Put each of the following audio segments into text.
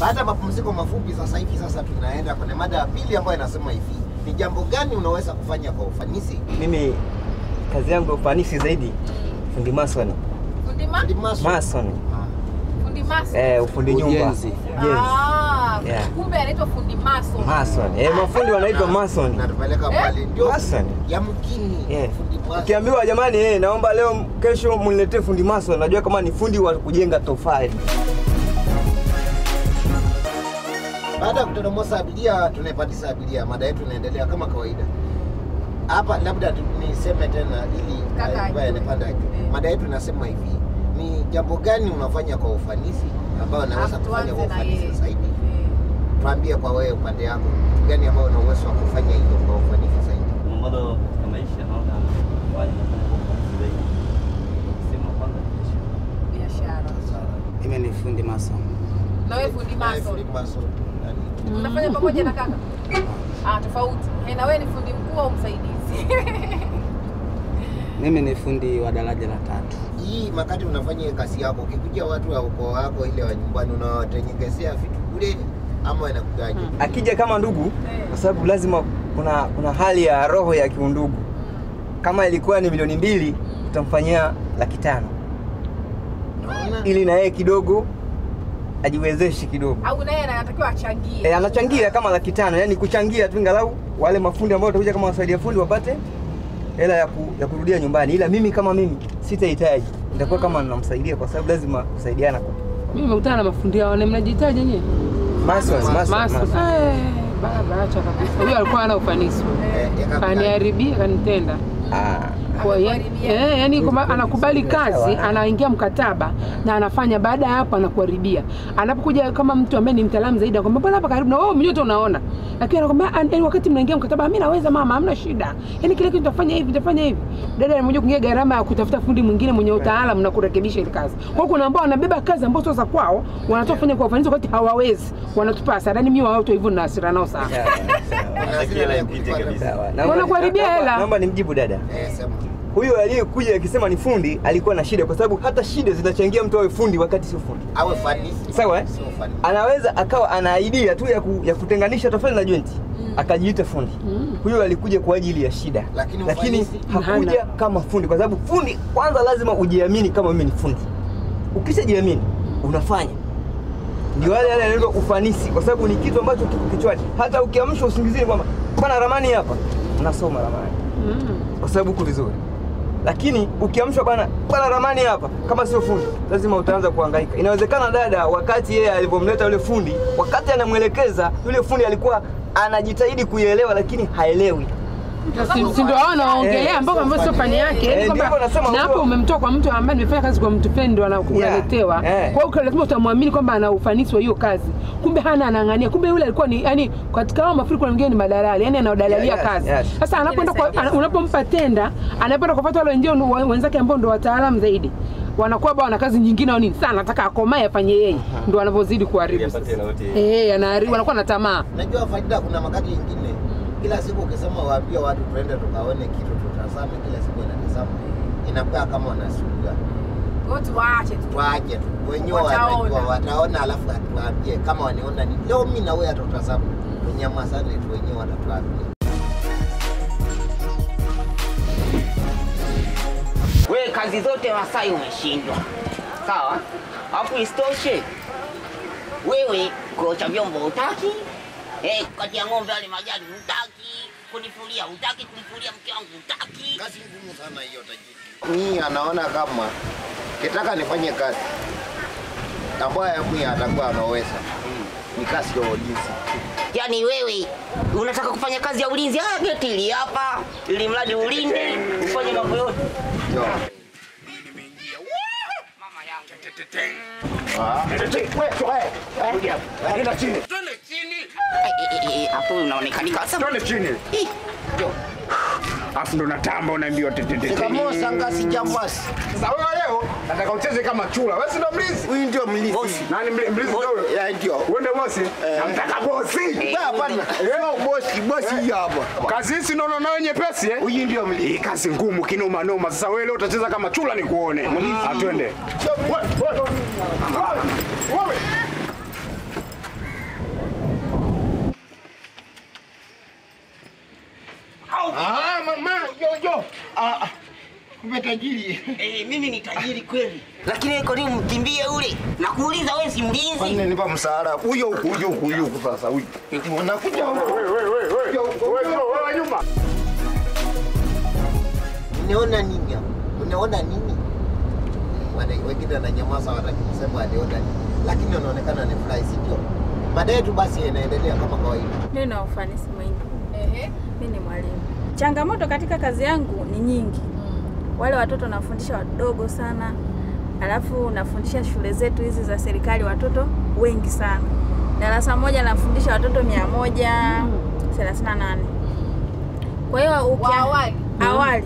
Baada ya mapumziko mafupi, sasa hivi sasa tunaenda kwenye mada ya pili ambayo inasema hivi, ni jambo gani unaweza kufanya kwa ufanisi? Mimi kazi yangu ya ufanisi zaidi fundi mason. Fundi ma? Fundi mason. Mason. Fundi maso. Eh, ufundi nyumba. Ujenzi. Ujenzi. Ah, Yeah. kumbe anaitwa fundi maso. Mason. Eh, mafundi wanaitwa mason. Natupeleka Eh? pale ndio Mason. yamkini Yeah. fundi mason. Ukiambiwa jamani, eh, naomba leo kesho mniletee fundi mason, najua kama ni fundi wa kujenga tofali. Baada ya kutodomosa abiria, tunaipandisha abiria. Mada yetu inaendelea kama kawaida. Hapa labda tu- niseme tena ili Kaka ambaye ajue. anapanda ajue. Eh. Mada yetu inasema hivi, ni jambo gani unafanya kwa ufanisi ambayo unaweza Alafu kufanya kwa tuanze na ufanisi yeye. zaidi? Eh. Tuambie kwa wewe upande yako, kitu gani ambayo una uwezo wa kufanya hivyo kwa ufanisi zaidi? Changamoto ya maisha naona kufanya nafanya kwa ufanisi zaidi. Sema kwanza biashara. Biashara. Mimi ni fundi mason. Na wewe fundi Eh, maso. fundi mason. Yaani, Unafanya pamoja na kaka? Ah, tofauti. Eh, na wewe ni fundi mkuu au msaidizi? Mimi ni fundi wa daraja la tatu. Hii makati unafanya hiyo kazi yako, ukikuja watu wa ukoo wako ile wa nyumbani unawatengenezea vitu bure ama inakujaje? Akija kama ndugu, kwa sababu lazima kuna kuna hali ya roho ya kiundugu. Kama ilikuwa ni milioni mbili, utamfanyia laki tano Unaona? ili na yeye kidogo ajiwezeshe kidogo. Au naye anatakiwa achangie. E, anachangia kama laki tano, yani kuchangia tu ingalau wale mafundi ambao watakuja kama wasaidia fundi wapate hela ya, ku, ya kurudia nyumbani, ila mimi kama mimi sitahitaji, nitakuwa kama namsaidia kwa sababu lazima kusaidiana. Mimi nimekutana na mafundi hao, na mnajitaja nyewe? Masons, masons, Maso. masons. Eh, baba acha kabisa. Huyo alikuwa hana ufanisi. Eh, yaka- Kaniharibia, kanitenda. Ah, Kwa hiyo Anakuharibia. eh, yani kwamba anakubali kazi, Sawa. anaingia mkataba na anafanya, baada ya hapo anakuharibia. Anapokuja kama mtu ambaye ni mtaalamu zaidi, anakwambia bwana, hapa karibu na wewe mwenyewe tu unaona, lakini anakwambia "Ah, yani, wakati mnaingia mkataba, mimi naweza mama, hamna shida, yani kile kitu tutafanya hivi, tutafanya hivi. Dada anakuja kuingia gharama ya kutafuta fundi mwingine mwenye utaalamu na kurekebisha ile kazi. Kwa hiyo kuna ambao wanabeba kazi ambazo sio za kwao, wanatoka kufanya kwa ufanisi wakati hawawezi, wanatupa hasara. Yani mimi wao tu hivyo na hasira nao sana. sawa, sawa. Kuna zile ya kulipa- Sawa. Naomba- Wanakuharibia naomba- hela. Naomba nimjibu dada. Eh, sema. Huyo aliyekuja akisema ni fundi alikuwa na shida, kwa sababu hata shida zinachangia mtu awe fundi wakati sio fundi. Awe fanisi. Sawa eh? Sio fanisi. Anaweza akawa ana idea tu ya, ku, ya kutenganisha tofali na jointi akajiita fundi. Huyo alikuja kwa ajili ya shida, Lakini lakini ufanisi hakuja hana. kama fundi, kwa sababu fundi kwanza lazima ujiamini kama mimi ni fundi. Ukishajiamini unafanya ndio wale wale yanaitwa ufanisi, kwa sababu ni kitu ambacho kiko kichwani. Hata ukiamshwa usingizini kwamba bana, ramani hapa, unasoma ramani Mm. kwa sababu uko vizuri, lakini ukiamshwa bana bana, ramani hapa, kama sio fundi, lazima utaanza kuhangaika. Inawezekana dada, wakati yeye alivyomleta yule fundi, wakati anamwelekeza yule fundi alikuwa anajitahidi kuielewa, lakini haelewi. Si- si ndio hao wanaongelea Eh, ambao ambao sio fani yake, Eh, yani kwamba ndivyo nasema na hapo huko. umemtoa kwa mtu ambaye nimefanya kazi kwa mtu fulani ndio ana- unaletewa. eh. Kwa hiyo lazima utamwamini kwamba ana ufanisi wa hiyo kazi, kumbe hana, anang'ania. Kumbe yule alikuwa ni yani, katika hao mafuriko mwingine ni madalali, yani anaodalalia Yeah, yes, kazi. yes. Sasa anapoenda kwa ana- unapompa tenda, anapoenda kufuata wale wengine wa- wenzake ambao ndio wataalamu zaidi wanakuwa bwana kazi nyingine au nini, sana anataka akomae afanye yeye, ndio anavyozidi kuharibu Yapate sasa. hela yote. Eh, anaharibu, wanakuwa na tamaa. Najua faida, kuna makati ingine, kila siku ukisema waambie watu tuende tukaone kitu tutazame, kila siku inatazama, inakuwa kama wanasuga. Kwa hiyo tuwaache tu. Waache tu wenyewe Wataona. wanajua, wataona, alafu atuambie kama wanaona ni leo. Mimi na wewe hatutazama, tunyamazane tu, wenyewe watatuambia. We kazi zote Masai umeshindwa, sawa? Alafu isitoshe wewe kuosha vyombo hutaki, eh, kukatia ng'ombe wale majani hutaki, kunifulia hutaki, kumfulia mke wangu hutaki. Kazi ngumu sana hiyo tajiri. Mimi anaona kama kitaka nifanye kazi ambayo mimi atakuwa anaweza ni kazi ya ulinzi. Yaani wewe unataka kufanya kazi ya ulinzi? Ah, geti hili hapa, ili mradi ulinde, ufanye mambo yote. Ndio. Mama yangu. Eh, eh, eh, eh, Hapo unaonekanika sasa. Twende chini. Ih, Afu ndo natamba unaambiwa tetete. Shikamoo Sangasi Jambasi. Sasa wewe leo nataka ucheze kama chura. Wewe si ndo mlinzi? Huyu ndio mlinzi. Bosi. Nani mli- mlinzi ndio wewe? Ya ndio. Wewe ndio bosi? Namtaka bosi. Wewe hapana. Sio bosi, bosi hii hapa. Kazi hii si unaona nayo nyepesi eh? Huyu ndio mlinzi. Hii kazi ngumu kinoma noma. Sasa wewe leo utacheza kama chura nikuone. Atwende. ah, kumbe tajiri. Eh, mimi ni tajiri kweli. Lakini wewe kwa nini mkimbie ule? Nakuuliza wewe si Kwa mlinzi? nini nipa msaada? Huyo huku, huyo huku, huyo huku sasa huyu. Unakuja huku. Huyo huku, huyo huku. Unaona nini hapa? Unaona nini? Wana wengine wananyamaza wataki kusema aliona nini. Lakini wanaonekana ni furahi, si ndio? Mada yetu basi inaendelea kama kawaida. Mimi na ufanisi mwingi. Ehe. Mimi ni mwalimu. Changamoto katika kazi yangu ni nyingi. Wale watoto nafundisha wadogo sana, alafu nafundisha shule zetu hizi za serikali watoto wengi sana. Darasa moja nafundisha watoto mia moja thelathini na nane. Kwa hiyo Wa ukia- awali. awali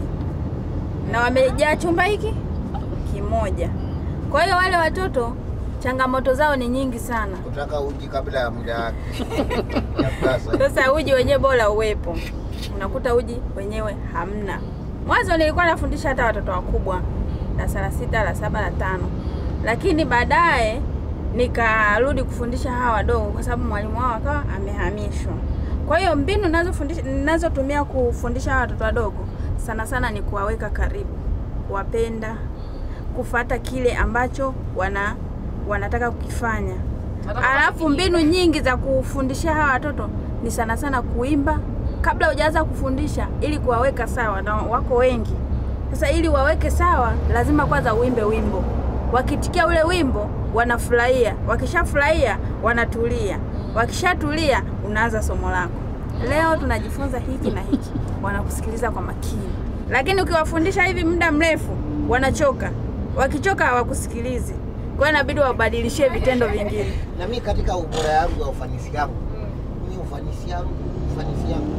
na wamejaa chumba hiki kimoja. Kwa hiyo wale watoto changamoto zao ni nyingi sana. Kutaka uji kabla ya muda wake. Ya kasa. Sasa uji wenyewe bora uwepo, unakuta uji wenyewe hamna. Mwanzo nilikuwa nafundisha hata watoto wakubwa darasa la sita, la saba, la tano, lakini baadaye nikarudi kufundisha hawa wadogo kwa sababu mwalimu wao akawa amehamishwa. Kwa hiyo mbinu ninazofundisha ninazotumia kufundisha hawa watoto wadogo sana sana ni kuwaweka karibu, kuwapenda, kufata kile ambacho wana wanataka kukifanya. Nataka Alafu kufikia. mbinu nyingi za kufundishia hawa watoto ni sana sana kuimba kabla hujaanza kufundisha, ili kuwaweka sawa, na wako wengi. Sasa ili waweke sawa, lazima kwanza uimbe wimbo. Wakitikia ule wimbo wanafurahia, wakishafurahia wanatulia, wakishatulia unaanza somo lako. Leo tunajifunza hiki na hiki, wanakusikiliza kwa makini. Lakini ukiwafundisha hivi muda mrefu, wanachoka. Wakichoka hawakusikilizi, kwa hiyo inabidi wabadilishie vitendo vingine. Na mimi katika ubora yangu ya ufanisi yangu, mimi ufanisi yangu, ufanisi yangu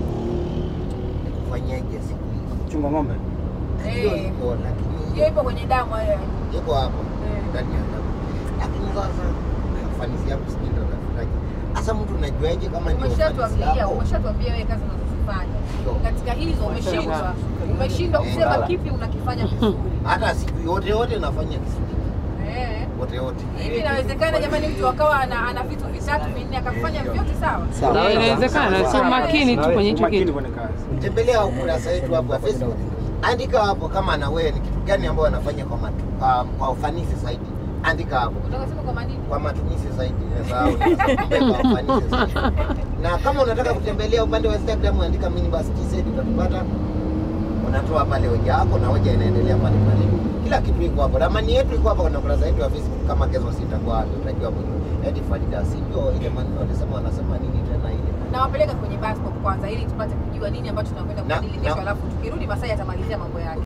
ni kufanyaje siku hizi. Chunga ng'ombe. Hiyo Eh. iko lakini Hiyo ipo kwenye damu hayo. iko hapo ndani ya damu. Lakini sasa ufanisi yangu sijui ndo nafanyaje. Sasa mtu unajuaje kama ndio ufanisi Umeshatuambia, yako? umeshatuambia wewe kazi unazozifanya. Ndio. Katika hizo umeshindwa. Umeshindwa kusema kipi unakifanya vizuri. Hata siku yote yote nafanya kisiki. Eh. Wote wote. Hivi inawezekana jamani mtu akawa ana, ana vitu vitatu vinne akavifanya vyote sawa? Eh, Inawezekana, sio makini tu kwenye hicho Makini kitu. kwenye kazi. Tembelea ukurasa wetu hapo wa Facebook. Andika hapo kama na wewe ni kitu gani ambayo anafanya kwa matu, kwa, kwa ufanisi zaidi. Andika hapo. Unataka kusema kwa manini? kwa matumizi zaidi nasahau kwa ufanisi zaidi. Na kama unataka kutembelea upande wa Instagram andika minibus TZ utatupata. Unatoa pale hoja yako na hoja inaendelea pale pale. Kila kitu iko hapo. Ramani yetu iko hapo kwenye ukurasa wetu wa Facebook kama kesho sitakuwa hapo utajua mwenyewe. Eti Farida sio ile maneno walisema wanasema nini tena ile. Nawapeleka kwenye bus stop kwanza ili tupate kujua nini ambacho tunakwenda Na- kubadili kesho, na- alafu tukirudi Masai atamalizia mambo yake.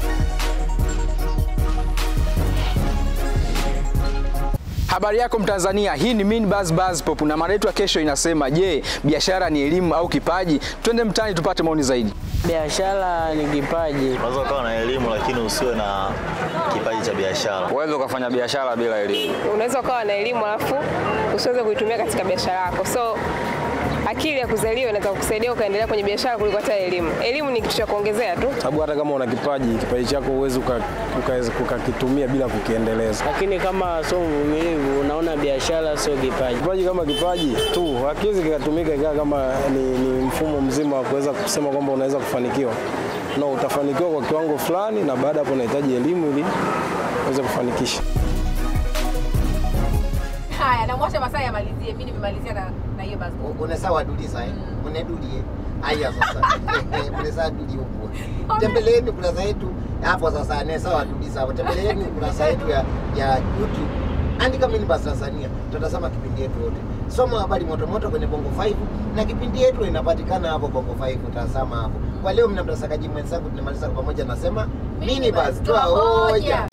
Habari yako Mtanzania, hii ni Min Buzz Buzz Pop na mada yetu ya kesho inasema, je, biashara ni elimu au kipaji? Twende mtaani tupate maoni zaidi. Biashara ni kipaji. Unaweza ukawa na elimu lakini usiwe na kipaji cha biashara. Uweze ukafanya biashara bila elimu. unaweza ukawa na elimu alafu usiweze kuitumia katika biashara yako so akili ya kuzaliwa inaweza kukusaidia ukaendelea kwenye biashara kuliko hata elimu elimu ni kitu cha kuongezea tu sababu hata kama una kipaji kipaji chako huwezi uka- uka- ukakitumia bila kukiendeleza. Lakini kama sio mvumilivu, unaona biashara sio kipaji. Kipaji kama kipaji tu hakiwezi kikatumika ikawa kama ni, ni mfumo mzima wa kuweza kusema kwamba unaweza kufanikiwa. No, utafanikiwa kwa kiwango fulani, na baada ya hapo unahitaji elimu ili uweze kufanikisha. Haya, namwacha Masai amalizie. Mimi nimemalizia na na hiyo bus stop. Unasawa dudi sasa. Unadulie. Haya sasa. Unasawa dudi huko. Tembeleeni kurasa yetu hapo sasa ni sawa dudi sawa. Tembeleeni kurasa yetu ya ya YouTube. Andika Minibus Tanzania. Tutatazama kipindi yetu yote. Soma habari moto moto kwenye Bongo 5 na kipindi yetu inapatikana hapo Bongo 5 tazama hapo. Kwa leo mna mtasakaji mwenzangu tunamaliza kwa pamoja nasema Minibus toa hoja.